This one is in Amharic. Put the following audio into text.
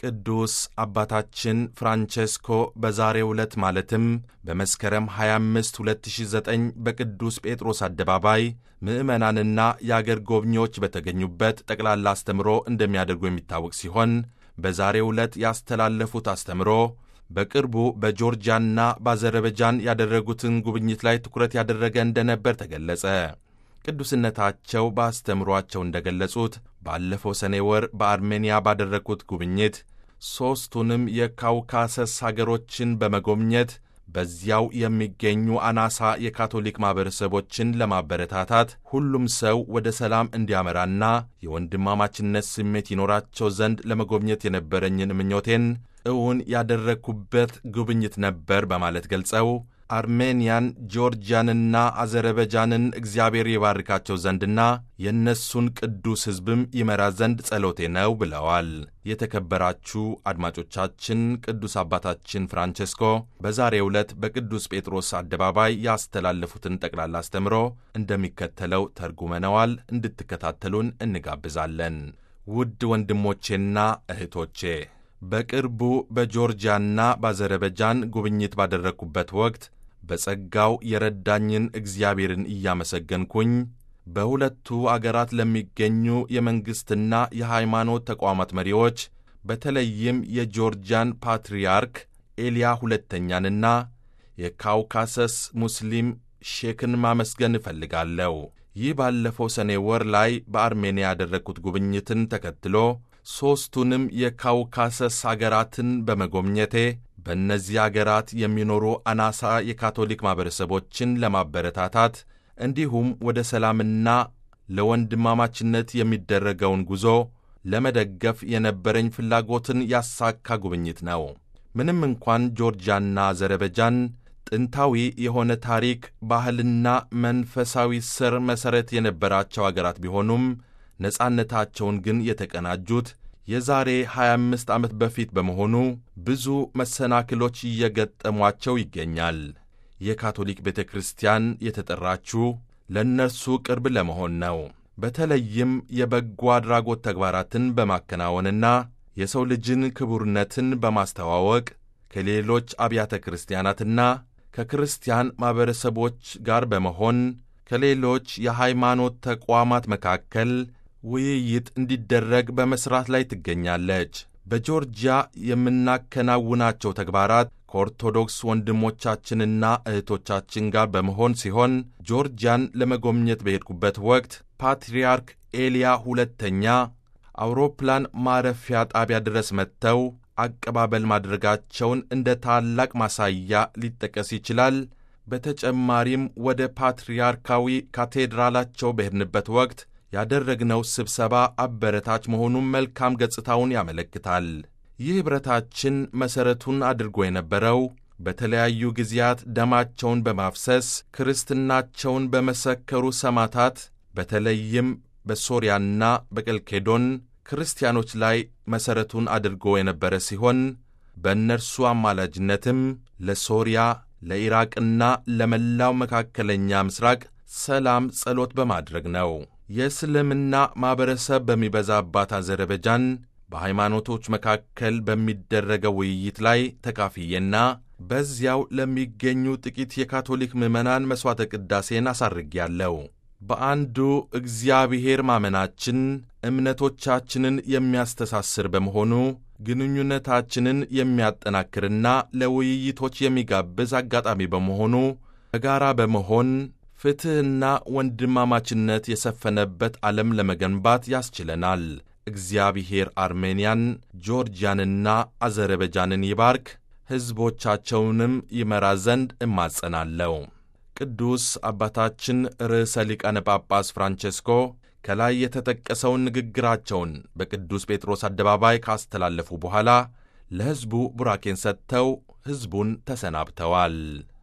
ቅዱስ አባታችን ፍራንቼስኮ በዛሬው ዕለት ማለትም በመስከረም 25 2009 በቅዱስ ጴጥሮስ አደባባይ ምዕመናንና የአገር ጎብኚዎች በተገኙበት ጠቅላላ አስተምሮ እንደሚያደርጉ የሚታወቅ ሲሆን በዛሬው ዕለት ያስተላለፉት አስተምሮ በቅርቡ በጆርጂያና በአዘርበጃን ያደረጉትን ጉብኝት ላይ ትኩረት ያደረገ እንደነበር ተገለጸ። ቅዱስነታቸው በአስተምሯቸው እንደገለጹት ባለፈው ሰኔ ወር በአርሜንያ ባደረጉት ጉብኝት ሦስቱንም የካውካሰስ አገሮችን በመጎብኘት በዚያው የሚገኙ አናሳ የካቶሊክ ማኅበረሰቦችን ለማበረታታት ሁሉም ሰው ወደ ሰላም እንዲያመራና የወንድማማችነት ስሜት ይኖራቸው ዘንድ ለመጎብኘት የነበረኝን ምኞቴን እውን ያደረግኩበት ጉብኝት ነበር በማለት ገልጸው አርሜንያን፣ ጆርጂያንና አዘርበጃንን እግዚአብሔር የባርካቸው ዘንድና የእነሱን ቅዱስ ሕዝብም ይመራ ዘንድ ጸሎቴ ነው ብለዋል። የተከበራችሁ አድማጮቻችን ቅዱስ አባታችን ፍራንቼስኮ በዛሬው ዕለት በቅዱስ ጴጥሮስ አደባባይ ያስተላለፉትን ጠቅላላ አስተምሮ እንደሚከተለው ተርጉመነዋል። እንድትከታተሉን እንጋብዛለን። ውድ ወንድሞቼና እህቶቼ በቅርቡ በጆርጂያና በአዘርበጃን ጉብኝት ባደረግኩበት ወቅት በጸጋው የረዳኝን እግዚአብሔርን እያመሰገንኩኝ በሁለቱ አገራት ለሚገኙ የመንግሥትና የሃይማኖት ተቋማት መሪዎች በተለይም የጆርጂያን ፓትርያርክ ኤልያ ሁለተኛንና የካውካሰስ ሙስሊም ሼክን ማመስገን እፈልጋለሁ። ይህ ባለፈው ሰኔ ወር ላይ በአርሜንያ ያደረግኩት ጉብኝትን ተከትሎ ሦስቱንም የካውካሰስ አገራትን በመጎብኘቴ በእነዚህ አገራት የሚኖሩ አናሳ የካቶሊክ ማኅበረሰቦችን ለማበረታታት እንዲሁም ወደ ሰላምና ለወንድማማችነት የሚደረገውን ጉዞ ለመደገፍ የነበረኝ ፍላጎትን ያሳካ ጉብኝት ነው። ምንም እንኳን ጆርጂያና አዘርበጃን ጥንታዊ የሆነ ታሪክ፣ ባህልና መንፈሳዊ ስር መሠረት የነበራቸው አገራት ቢሆኑም ነጻነታቸውን ግን የተቀናጁት የዛሬ 25 ዓመት በፊት በመሆኑ ብዙ መሰናክሎች እየገጠሟቸው ይገኛል። የካቶሊክ ቤተ ክርስቲያን የተጠራችው ለእነርሱ ቅርብ ለመሆን ነው። በተለይም የበጎ አድራጎት ተግባራትን በማከናወንና የሰው ልጅን ክቡርነትን በማስተዋወቅ ከሌሎች አብያተ ክርስቲያናትና ከክርስቲያን ማኅበረሰቦች ጋር በመሆን ከሌሎች የሃይማኖት ተቋማት መካከል ውይይት እንዲደረግ በመሥራት ላይ ትገኛለች። በጆርጂያ የምናከናውናቸው ተግባራት ከኦርቶዶክስ ወንድሞቻችንና እህቶቻችን ጋር በመሆን ሲሆን ጆርጂያን ለመጎብኘት በሄድኩበት ወቅት ፓትርያርክ ኤልያ ሁለተኛ አውሮፕላን ማረፊያ ጣቢያ ድረስ መጥተው አቀባበል ማድረጋቸውን እንደ ታላቅ ማሳያ ሊጠቀስ ይችላል። በተጨማሪም ወደ ፓትርያርካዊ ካቴድራላቸው በሄድንበት ወቅት ያደረግነው ስብሰባ አበረታች መሆኑን መልካም ገጽታውን ያመለክታል። ይህ ኅብረታችን መሠረቱን አድርጎ የነበረው በተለያዩ ጊዜያት ደማቸውን በማፍሰስ ክርስትናቸውን በመሰከሩ ሰማዕታት በተለይም በሶርያና በቀልኬዶን ክርስቲያኖች ላይ መሠረቱን አድርጎ የነበረ ሲሆን በእነርሱ አማላጅነትም ለሶርያ ለኢራቅና ለመላው መካከለኛ ምስራቅ ሰላም ጸሎት በማድረግ ነው። የእስልምና ማኅበረሰብ በሚበዛባት አዘርበጃን በሃይማኖቶች መካከል በሚደረገው ውይይት ላይ ተካፍዬና በዚያው ለሚገኙ ጥቂት የካቶሊክ ምዕመናን መሥዋዕተ ቅዳሴን አሳርጌያለሁ። በአንዱ እግዚአብሔር ማመናችን እምነቶቻችንን የሚያስተሳስር በመሆኑ ግንኙነታችንን የሚያጠናክርና ለውይይቶች የሚጋብዝ አጋጣሚ በመሆኑ በጋራ በመሆን ፍትሕና ወንድማማችነት የሰፈነበት ዓለም ለመገንባት ያስችለናል። እግዚአብሔር አርሜንያን፣ ጆርጂያንና አዘርበጃንን ይባርክ፣ ሕዝቦቻቸውንም ይመራ ዘንድ እማጸናለሁ። ቅዱስ አባታችን ርዕሰ ሊቃነ ጳጳስ ፍራንቼስኮ ከላይ የተጠቀሰውን ንግግራቸውን በቅዱስ ጴጥሮስ አደባባይ ካስተላለፉ በኋላ ለሕዝቡ ቡራኬን ሰጥተው ሕዝቡን ተሰናብተዋል።